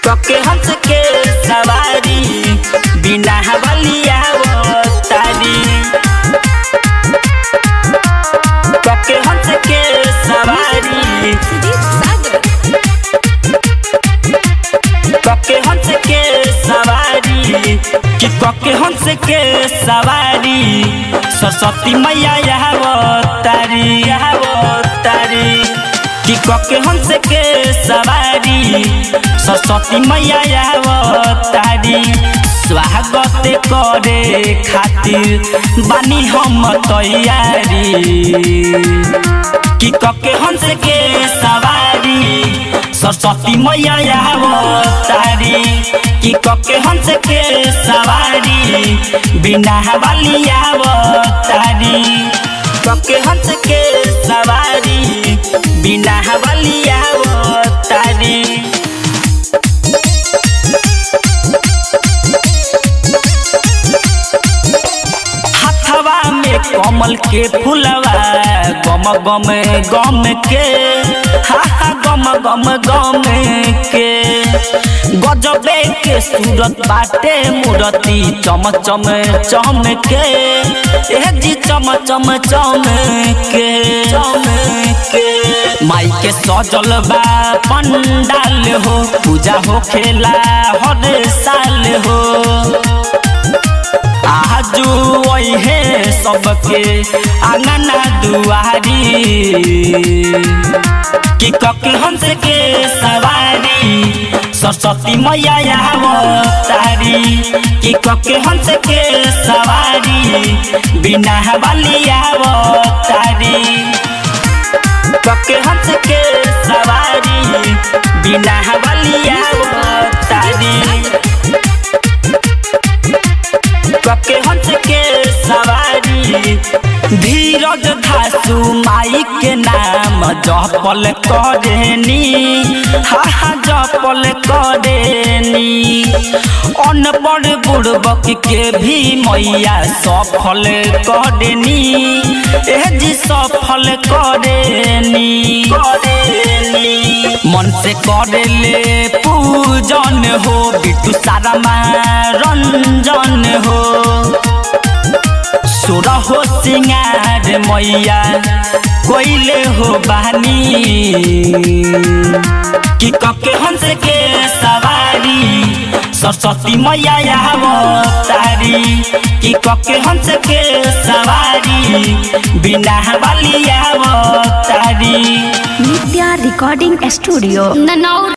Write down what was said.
कके हंस के सवारी बिना बलिया तारी कके हंस के सवारी कके हंस के सवारी कि कके हंस के सवारी सरस्वती मैया यहाँ तारी यहाँ तारी कि कके हंस के सवारी सरस्वती मैया यहाँ तारी स्वागत करे खातिर बानी हम तैयारी कि कके हंस के सवारी सरस्वती मैया तारी कि कके हंस के सवारी बिना बलिया तारी कके हंस के सवारी बिना बलिया तारी हथवा में कमल के फुलवा गम गम गम के हा हा गम गम गम के गजबे के सूरत बाटे मूरति चम चम चम के ए जी चम चम चम के चम के माई के सजल बा पंडाल हो पूजा हो खेला हर साल हो आजू वही सबके आंगना दुआरी कि कके हंस के सवारी सरस्वती मैया यहाँ तारी कि कके हंस के सवारी बिना बलिया तारी कके हंस के सवारी बिना बलिया तारी कके हंस के सवारी धीरज धासु माई के नाम जपल करेनी हा हा जपल करेनी अनपढ़ बुड़बक के भी मैया सफल करेनी एह जी सफल करेनी करेनी मन से करेले पूजन हो बिटू सारा रंजन हो सुर हो सिंगार मैया कोइले हो बानी कि कके हंस के सवारी सरस्वती मैया यहाँ तारी कि कके हंस के सवारी बिना बलिया तारी नित्या रिकॉर्डिंग स्टूडियो ननौर